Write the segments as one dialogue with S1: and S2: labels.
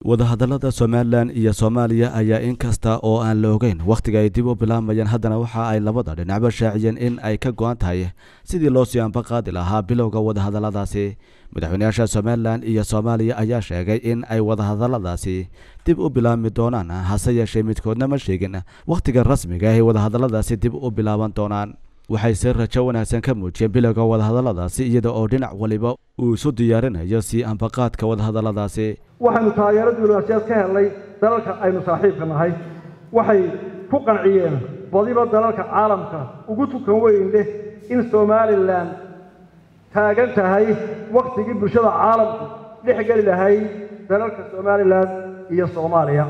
S1: wadahadallada somalilan iyo soomaaliya ayaa inkasta oo aan la ogeyn wakhtiga ay dib u bilaabayeen haddana waxa ay labada dhinacba shaaciyeen in ay ka go-an tahay sidii loo sii anbaqaadi lahaa bilowga wadahadalladaasi madaxweynayaasha somalilan iyo soomaaliya ayaa sheegay in ay wadahadalladaasi dib u bilaabmi doonaan hase yeeshee midkoodna ma sheegin wakhtiga rasmiga ay wadahadalladaasi dib u bilaaban doonaan waxay si rajo wanaagsan ka muujiyeen bilowga wadahadalladaasi iyada oo dhinac waliba uu isu diyaarinayo sii anbaqaadka wadahadalladaasi
S2: waxaynu taageero diblomaasiyaed ka helnay dalalka aynu saaxiibka nahay waxay ku qanciyeen badiba dalalka caalamka ugu tukan weyn leh in somalilan taagan tahay wakhtigii bulshada caalamku dhex geli lahayd dalalka somalilan iyo soomaaliya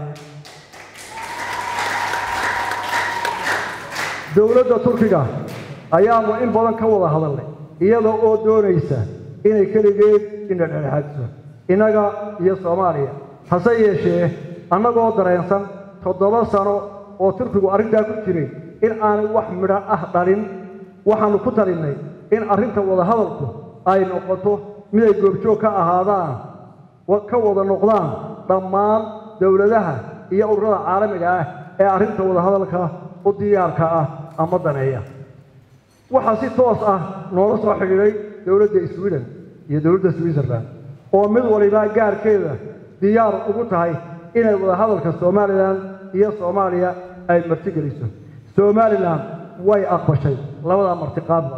S2: dowladda turkiga ayaanu in badan ka wada hadalnay iyada oo doonaysa inay keligeed ina dhexdhexaadiso innaga iyo soomaaliya hase yeeshee annagoo dareensan toddoba sano oo turkigu arrintaa ku jiray in aanay wax midho ah dhalin waxaannu ku talinnay in arrinta wadahadalku ay noqoto mid ay goobjoog ka ahaadaan ka wada noqdaan dhammaan dowladaha iyo ururada caalamiga ah ee arrinta wadahadalka u diyaarka ah ama daneeya waxaa si toos ah noola soo xidhiidhay dowladda sweden iyo dowladda switzerland oo mid waliba gaarkeeda diyaar ugu tahay inay wadahadalka somalilan iyo soomaaliya ay martigeliso somalilan way aqbashay labadaa martiqaadba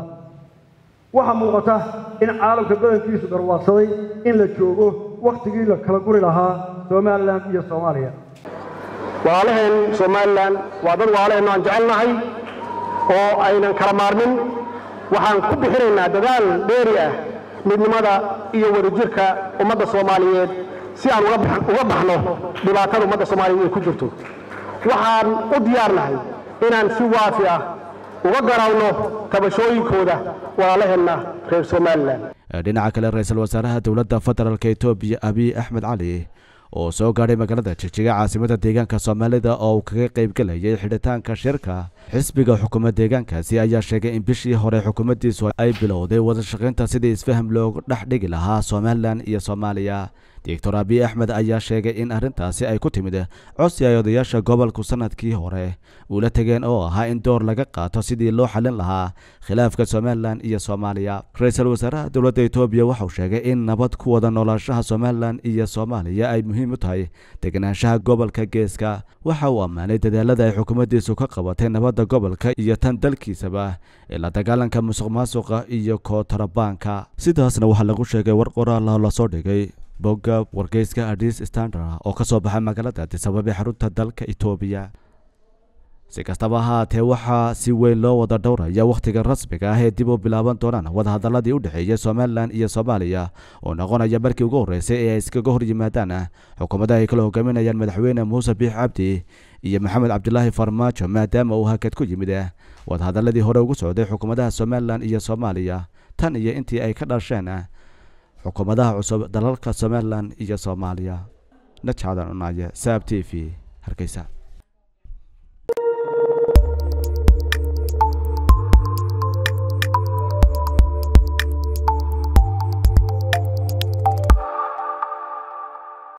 S2: waxaa muuqata in caalamka badankiisu garwaaqsaday in la joogo wakhtigii la kala guri lahaa somalilan iyo soomaaliya
S3: walaalaheen somalilan waa dad walaalaheennu aan jecelnahay oo aynan kala maarmin waxaan ku bixinaynaa dadaal dheeri ah midnimada iyo wadajirka ummadda soomaaliyeed si aan uga baxno dhibaatada ummadda soomaaliyeed ay ku jirto waxaan u diyaarnahay inaan si waafi ah uga garaawno tabashooyinkooda walaalaheenna reer somalilan
S1: dhinaca kale ra-iisul wasaaraha dowladda federaalka etoobiya abiy axmed cali oo soo gaadhay magaalada jigjiga caasimada deegaanka soomaalida oo uu kaga qaybgelayay xidhitaanka shirka xisbiga xukuumad deegaankaasi ayaa sheegay in bishii hore xukuumaddiisu ay bilowday wadashaqaynta sidii isfaham loogu dhex dhigi lahaa somalilan iyo soomaaliya doctor abiy axmed ayaa sheegay in arrintaasi ay ku timid codsi ay odayaasha gobolku sanadkii hore uula tegeen oo ahaa in door laga qaato sidii loo xallin lahaa khilaafka somalilan iyo soomaaliya ra-iisul wasaaraha dowladda etoobiya waxauu sheegay in nabad ku wada noolaanshaha somalilan iyo soomaaliya ay muhiim u tahay deganaanshaha gobolka geeska waxa uu ammaanay dadaalada ay xukuumaddiisu ka qabatay nabadda gobolka iyo tan dalkiisaba ee la dagaalanka musuq maasuqa iyo kootarabaanka sidaasna waxaa lagu sheegay war qoraala lasoo dhigay bogga wargeyska adis standard oo ka soo baxay magaalada adisabab ee xarunta dalka etoobiya si kastaba ahaatee waxaa si weyn loo wada dhowraya wakhtiga rasmiga ah ee dib u bilaaban doonaan wadahadalladii u dhexeeyay somalilan iyo soomaaliya oo noqonaya markii ugu horreysay ee ay iskaga hor yimaadaan xukuumadda ay kala hogaaminayaan madaxweyne muuse biix cabdi iyo maxamed cabdilaahi farmaajo maadaama uu hakad ku yimid wadahadalladii hore ugu socday xukuumadaha somalilan iyo soomaaliya tan iyo intii ay ka dhasheen xukuumadaha cusub dalalka somalilan iyo soomaaliya najcadan unaaye saab t v hargeysa